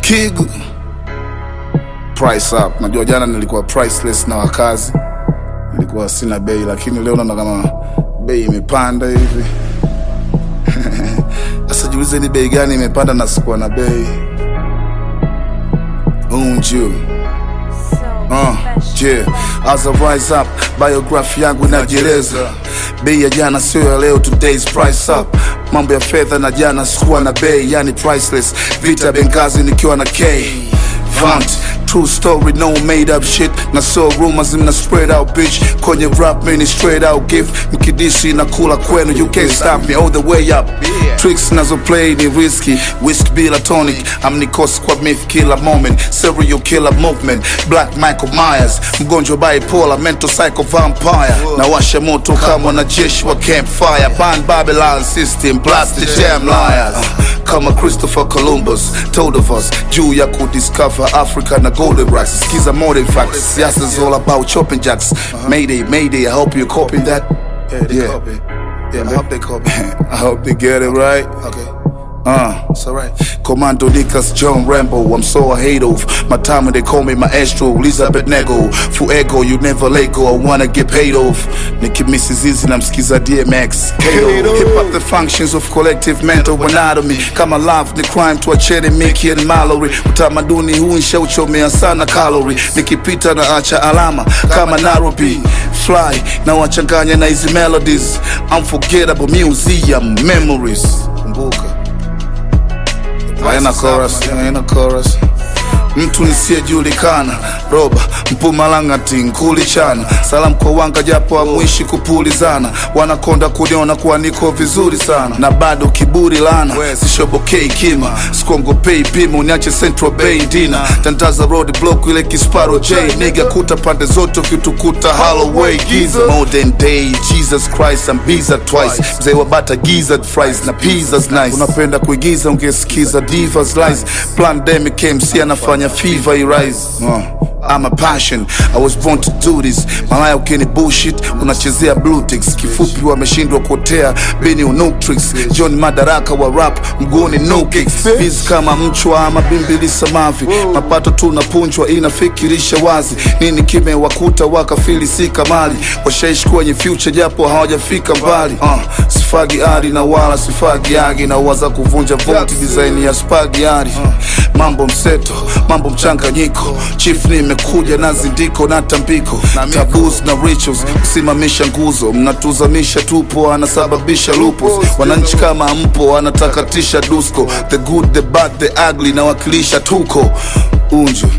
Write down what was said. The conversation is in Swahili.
Kigu price up. Najua jana nilikuwa priceless na wakazi, nilikuwa sina bei, lakini leo naona kama bei imepanda hivi. Sasa jiulize ni bei gani imepanda na sikuwa na bei. Unju Uh, yeah. As I rise up, biography yangu inajieleza. Bei ya jana sio ya leo, today's price up. Mambo ya fedha na jana sikuwa na bei, yani priceless. Vita Benghazi nikiwa na K. Vant, true story, no made up shit. Na so rumors mna spread out bitch. Kwenye rap mini straight out gift. Mkidisi na kula kwenu, you can't stop me all the way up. Tricks nazo play ni risky. Whisk bila tonic. I'm Nikos kwa myth killer moment. Serial killer movement. Black Michael Myers. Mgonjwa bipolar, mental psycho vampire. Na washa moto kama wanajeshi wa campfire. Ban Babylon system, blast the damn liars. Kama Christopher Columbus told of us juu ya kudiscover Africa na golden rocks. Skiza modern facts. Siasa's all about chopping jacks. Mayday, mayday, I hope you're copying that. Yeah, they Yeah. copy. Yeah, I hope they copy. I hope they get it right. Okay, Uh. it's alright. Commando Nikas John Rambo, I'm so I hate of My time when they call me maestro, Elizabeth Nego Fuego, you never let go, I wanna get paid off Nicki Mrs. Easy, namsikiza DMX Kato, hip hop the functions of collective mental anatomy Kama love ni crime, tuacheni Mickey and Mallory Utamaduni huu nshauchomea sana calorie Nikipita na acha alama kama Nairobi Fly, na wachanganya na hizi melodies Unforgettable museum memories Kumbuka. haina chorus, haina chorus. Mtu nisiyejulikana roba mpumalangati nkulichana salamu kwa wanga japo amwishi kupulizana wanakonda kuniona kuwa niko vizuri sana na bado kiburi lana sishobokei kima skongopei pimo niache central bay dina tandaza road block ile kisparo j niga kuta pande zote ukitukuta holloway giza modern day jesus christ I'm biza twice mzee wa bata gizzard fries na pizzas nice unapenda kuigiza ungesikiza divas lies pandemic MC anafanya fever irise uh. I'm a passion, I was born to do this Malaya ukini bullshit, unachezea blue ticks Kifupi wameshindwa kuotea, bini unutrix John Madaraka wa rap, mguuni no kicks Biz kama mchwa ama bimbilisa mavi Mapato tunapunjwa inafikirisha wazi Nini kimewakuta wakafili si kamali Washaishi kwenye future japo hawajafika mbali uh, Sifagi ari na wala sifagi agi Na waza kuvunja voti design ya spagi ari Mambo mseto, mambo mchanganyiko Chief nimekuja na zindiko na tambiko Taboos na rituals, kusimamisha nguzo Mnatuzamisha tupo, anasababisha lupus Wananchi kama mpo, anatakatisha dusko The good, the bad, the ugly, nawakilisha tuko Unju